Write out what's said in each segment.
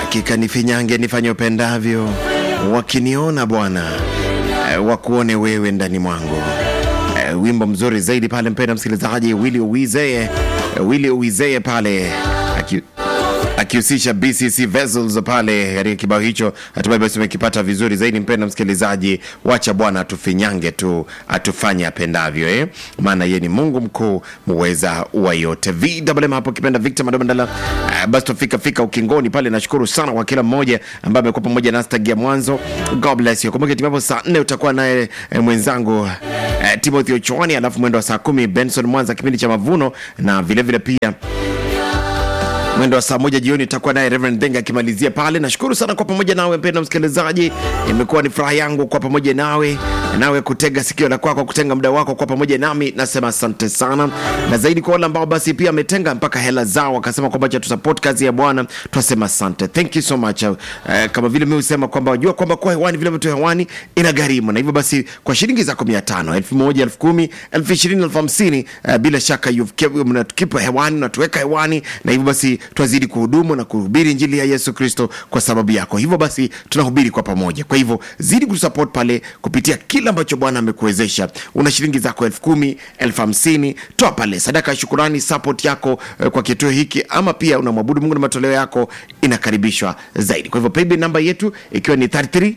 Hakika nifinyange nifanye upendavyo, wakiniona Bwana eh, wakuone wewe ndani mwangu. Eh, wimbo mzuri zaidi pale, mpenda msikilizaji, Willy Uwizeye eh, Willy Uwizeye pale aki akihusisha BCC Vessels pale katika kibao hicho, hatimaye basi umekipata vizuri zaidi. Mpenda msikilizaji, wacha Bwana atufinyange tu atufanye apendavyo, eh? maana yeye ni Mungu mkuu muweza wa yote. VMM hapo kipenda Victor Madabandala. Uh, basi tufika fika ukingoni pale. Nashukuru sana kwa kila mmoja ambaye amekuwa pamoja nasi tangia mwanzo. God bless you. Kumbuka timapo saa nne utakuwa naye eh, mwenzangu eh, Timothy Ochwani, alafu mwendo wa saa kumi Benson Mwanza kipindi cha mavuno na vilevile vile pia mwendo wa saa moja jioni itakuwa naye Reverend Denga akimalizia pale. Nashukuru sana kwa pamoja nawe mpendwa msikilizaji, imekuwa ni furaha yangu kwa pamoja nawe nawe kutega sikio la kwako kutenga muda wako kwa pamoja nami, nasema asante sana, na zaidi kwa wale ambao basi pia ametenga mpaka hela zao wakasema kwamba cha tusupport kazi ya Bwana, tunasema asante, thank you so much. Uh, kama vile mimi husema kwamba wajua kwamba kwa hewani vile vitu hewani ina gharimu, na hivyo basi kwa shilingi zako mia tano elfu moja elfu kumi elfu ishirini elfu hamsini uh, bila shaka you've kept- mnatukipa hewani unatuweka hewani, na hivyo basi twazidi kuhudumu na kuhubiri injili ya Yesu Kristo kwa sababu yako. Hivyo basi tunahubiri kwa pamoja. Kwa hivyo zidi kusupport pale kupitia kile ambacho Bwana amekuwezesha. Una shilingi zako elfu kumi elfu hamsini toa pale sadaka ya shukurani, support yako eh, kwa kituo hiki, ama pia unamwabudu Mungu na matoleo yako inakaribishwa zaidi. Kwa hivyo paybill namba yetu ikiwa ni 33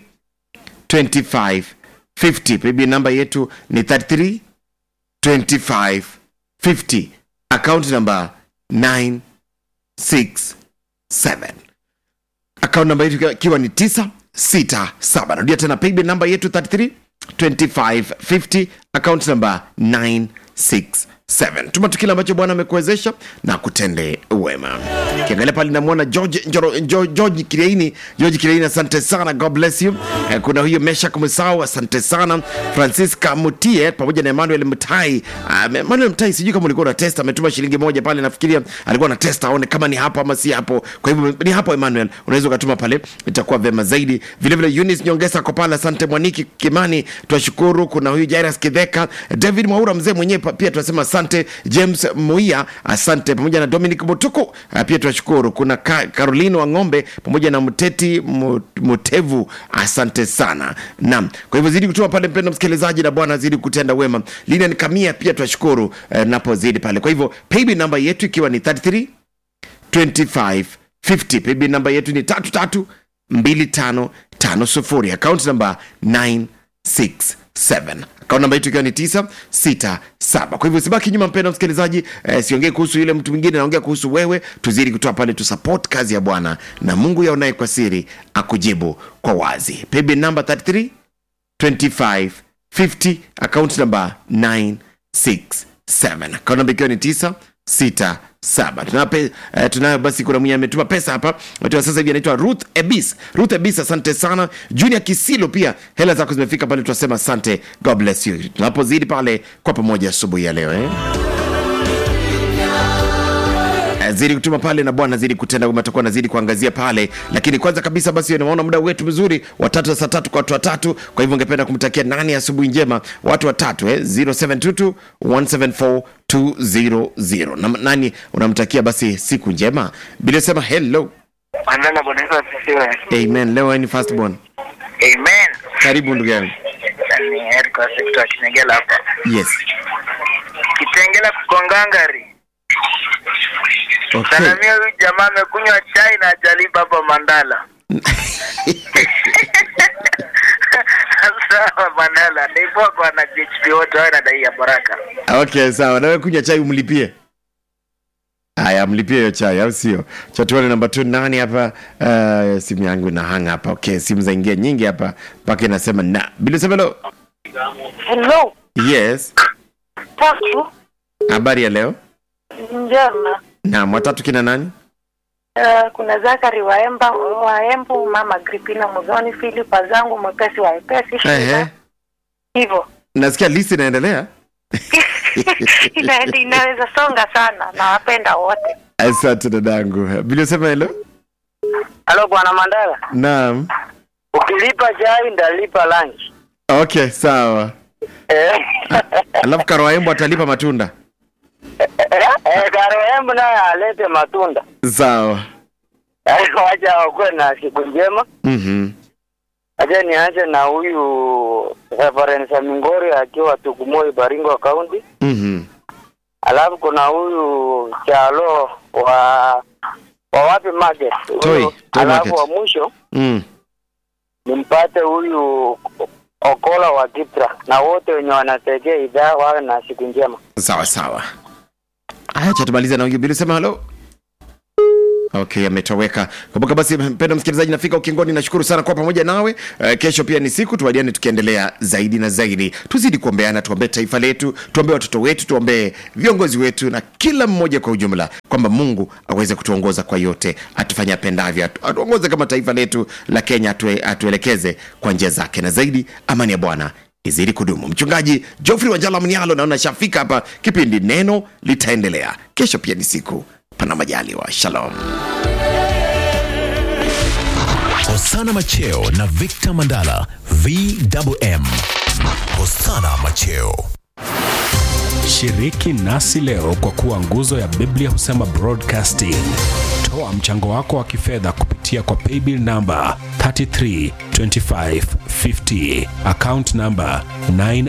25 50. Paybill namba yetu ni 33 25 50. Account number 9 6 7 akaunti namba yetu ikiwa- ikiwa ni 967 narudia tena paybill namba yetu 33 25 50 akaunti namba 967 tuma tu kile ambacho bwana amekuwezesha na kutende wema kiangalia pale namwona george, Njoro- Njo- george kireini george kireini asante sana god bless you Eh, kuna huyo meshak musau asante sana francisca mutie pamoja na emmanuel mtai Ah, emmanuel mtai sijui kama ulikuwa na test ametuma shilingi moja pale nafikiria alikuwa na test aone kama ni hapo ama si hapo kwa hivyo ni hapo emmanuel unaweza ukatuma pale itakuwa vema zaidi vilevile Eunice nyongesa ko pale asante mwaniki kimani twashukuru kuna huyu jairas kidheka david mwaura mzee mwenyewe pa- pia tunasema asante james muia asante pamoja na dominic mutuku ah, pia tunashukuru kuna Ka, caroline wa ng'ombe pamoja na mteti Mu- mutevu asante sana naam kwa hivyo zidi kutuma pale mpendo msikilizaji na bwana zidi kutenda wema lina kamia pia tunashukuru eh, napozidi pale kwa hivyo paybill namba yetu ikiwa ni 33 25 50 paybill namba yetu ni tatu tatu mbili tano tano sufuri akaunti namba 967 akaunti namba yetu ikiwa ni 967 kwa hivyo usibaki nyuma mpenda msikilizaji eh, siongee kuhusu yule mtu mwingine naongea kuhusu wewe tuzidi kutoa pale tusupport kazi ya bwana na mungu yaonaye kwa siri akujibu kwa wazi paybill namba 33 25 50 account number 967 account number ikiwa ni 967 tunayo pe- eh, tunayo basi kuna mwenye ametuma pesa hapa ametuma sasa hivi anaitwa ruth ebis ruth ebis asante sana junior kisilo pia hela zako zimefika pale tunasema asante god bless you tunapozidi pale kwa pamoja asubuhi ya leo eh? Eh, zidi kutuma pale na bwana zidi kutenda wema atakuwa nazidi kuangazia pale lakini kwanza kabisa basi naona muda wetu mzuri watatu za saa tatu kwa watu watatu kwa hivyo ungependa kumtakia nani asubuhi njema watu watatu eh? 0722 174 200 na nani unamtakia basi siku njema bila sema hello Mandala Bwana Yesu asifiwe. amen leo ni first born Amen. karibu ndugu yangu Ni Eric wa sekta ya Kinengela hapa. yes Kitengela kukongangari. okay Salamia huyu jamaa amekunywa chai na ajalipa hapa Mandala. Sawa Mandala. Ndipo kwa na GHP wote wao nadai ya baraka. okay sawa nawe kunywa chai umlipie haya mlipie hiyo chai au sio chatuane namba tu nani hapa uh, simu yangu inahanga hapa okay simu zaingia nyingi hapa mpaka inasema na bila semelo Hello, yes tatu habari ya leo njema. naam watatu kina nani Uh, kuna Zakari Waemba Waembu, mama Gripina Mudhoni, Filipa zangu mwepesi wa epesi Ehe. hivyo nasikia list inaendelea ina, inaweza songa sana, nawapenda wote. asante dadangu bila sema helo Halo bwana Mandala. naam Ukilipa chai ndalipa lunch. okay sawa Eh. alafu karoaembo atalipa matunda Eh, Karoembu naye alete matunda. sawa wacha wakuwe na siku njema. Mhm. Acha nianze na huyu Reverend Samingori akiwa Tugumoi, Baringo County. Mhm. Alafu kuna huyu Chalo wa wa wapi market. Huyu- Toi, Toi Alafu Market. wa mwisho Mm. nimpate huyu Okola wa Kipra na wote wenye wanategea idhaa wawe na siku njema. Sawa sawa. Acha tumalize na Bili sema halo. Okay, ametoweka. Kumbuka basi, mpendwa msikilizaji, nafika ukingoni. Nashukuru sana kwa pamoja nawe. Uh, kesho pia ni siku, tuwadiane tukiendelea zaidi na zaidi. Tuzidi kuombeana, tuombee taifa letu, tuombee watoto wetu, tuombee viongozi wetu na kila mmoja kwa ujumla, kwamba Mungu aweze kutuongoza kwa yote, atufanye apendavyo, atu- atuongoze kama taifa letu la Kenya, atue, atuelekeze kwa njia zake, na zaidi amani ya Bwana izidi kudumu. Mchungaji Geoffrey Wanjala Mnialo naona shafika hapa. Kipindi neno litaendelea kesho, pia ni siku pana majaliwa. Shalom. Hosana Macheo na Victor Mandala VMM. Hosana Macheo. Shiriki nasi leo kwa kuwa nguzo ya Biblia husema broadcasting. Toa mchango wako wa kifedha kupitia kwa paybill namba 332550 account namba 9